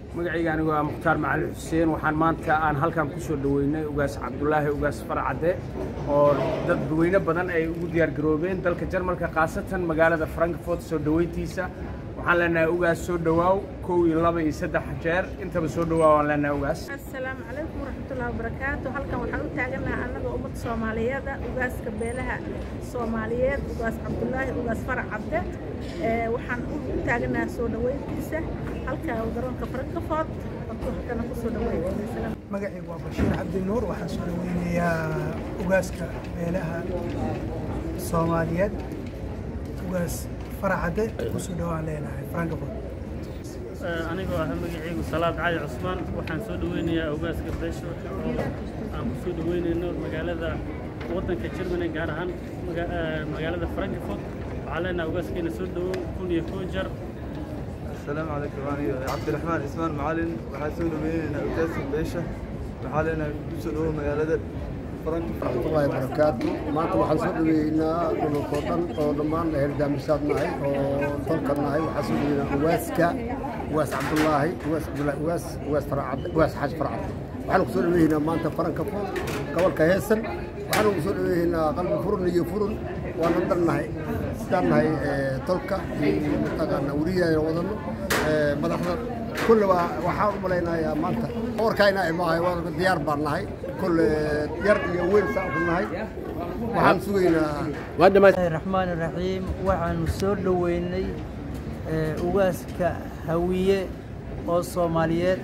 magacayga anigu waa mukhtaar macalin xuseen waxaan maanta aan halkan ku soo dhoweynay ugaas cabdulaahi ugaas farcadde oo dadweyne badan ay ugu diyaargaroobeen dalka jarmalka khaasatan magaalada frankfort soo dhoweyntiisa waxaan leenahay ugaas soo dhowaaw kow iyo laba iyo saddex jeer intaba soo dhowaaw aan leenahay ugaas asalaamu calaykum waraxmatullahi wabarakaatu halkan waxaan u taaganaha annaga ummadda soomaaliyeeda ugaaska beelaha soomaaliyeed ugaas cabdulaahi ugaas farac cabde waxaan u taaganaha soo dhoweyntiisa halka garoonka frankfort halkana ku soo dhoweyntiisa magacaygu waa bashiir cabdi nuur waxaan soo dhaweynayaa ugaaska beelaha soomaaliyeed ugaas faracadde kusoo dhawaan leenahay frankfort anigoo ah magacaygu salaad cali cusmaan waxaan soo dhaweynayaa ogaaska beesha oo aan ku soo dhaweynayno magaalada waddanka Germany gaar ahaan magaalada Frankfurt waxaan leenahay ogaaskeena soo dhawow kun iyo koo jeer السلام عليكم أنا عبد الرحمن إسمان معلن وحاسون بين أوكاس بيشة وحالنا بسلوه مجالة فرنك الله وبركاته maanta waxaan soo dhaweynaa dhulkoo dhan oo dhammaan herdaamisaad nahay oo dalka nahay waxaan soo dhaweynaa uwaaska uwaas cabdulaahi uwaas cabdulaahi uwaas uwaas faracad uwaas xaaj faracad waxaan ku soo dhaweynaa maanta faranka fur gobolka heesan waxaan ku soo dhaweynaa qalbi furun iyo furun waana dhan nahay sidaan nahay tolka iyo mataqaana weriyaana wadano madaxda kulle waa waxaan u malaynayaa maanta warkayna imaahay waa diyaar baan nahay kulle yar iyo weyn saan ku nahay waxaan sugaynaa raxmaan raxiim waxaanu soo dhoweynay ugaaska hawiye oo soomaaliyeed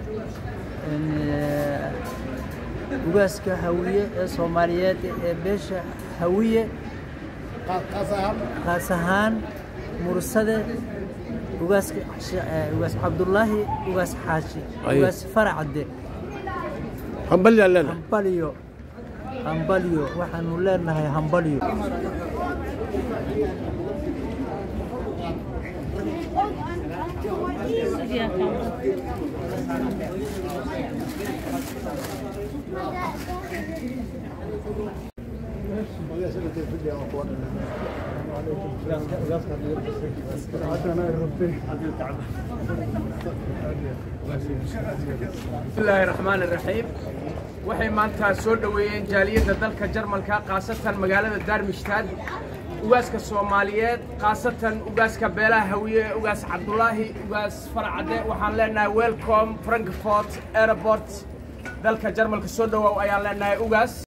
ugaaska hawiye ee soomaaliyeed ee beesha hawiye qaas ahaan mursade ugaas ugaas cabdulaahi ugaas xaashi ugaas faracadde hambalyo hambalyo waxaanu leenahay hambalyo bismillaahi raxmaan iraxiim waxay maanta soo dhoweeyeen jaaliyadda dalka jarmalka khaasatan magaalada daarmishtaad ugaaska soomaaliyeed khaasatan ugaaska beelaha hawiye ugaas cabdulaahi ugaas farcadde waxaan leenahay welcome frankfort airport dalka jarmalka soo dhowaaw ayaan leenahay ugaas